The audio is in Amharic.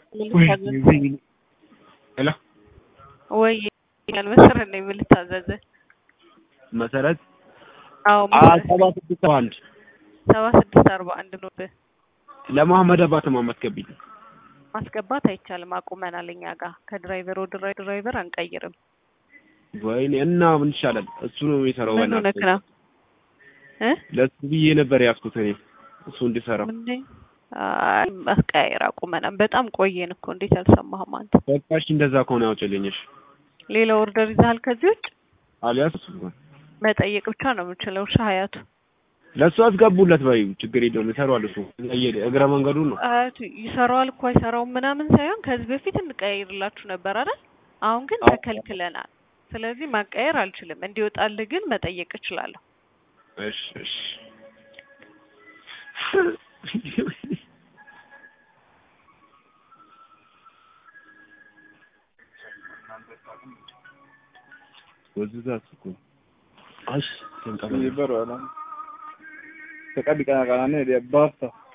ሄሎ ወይ ያን መሰረት ነው የምልታዘዘ መሰረት አዎ ሰባ ስድስት ሰባ አንድ ሰባ ስድስት አርባ አንድ ነው ብህ ለመሐመድ አባተማ ማስገቢል ማስገባት አይቻልም። አቁመናል። እኛ ጋር ከድራይቨር ወደ ድራይቨር አንቀይርም። ወይኔ እና ምን ይሻላል? እሱ ነው የሚሰራው። ምን ሆነክ ነው እ ለሱ ብዬ ነበር ያዝኩት እኔ እሱ እንዲሰራው። ምንድን አይ ማስቀያየር አቁመናል። በጣም ቆየን እኮ እንዴት አልሰማህም አንተ? በቃሽ፣ እንደዛ ከሆነ ያውጭልኝሽ። ሌላ ኦርደር ይዘሃል ከዚህ ውጭ? አሊያስ መጠየቅ ብቻ ነው የምችለው። እሺ ሀያቱ ለእሱ አስገቡለት በይ፣ ችግር የለውም ይሰራዋል። እሱ እግረ መንገዱን ነው ሀያቱ ይሰራዋል እኮ አይሰራውም ምናምን ሳይሆን ከዚህ በፊት እንቀያይርላችሁ ነበር አይደል? አሁን ግን ተከልክለናል። ስለዚህ ማቀየር አልችልም። እንዲወጣልህ ግን መጠየቅ እችላለሁ። እሺ እሺ ወዝዛት እኮ አሽ ተንቀበል Sì, però no. Se capi che la canale è basta.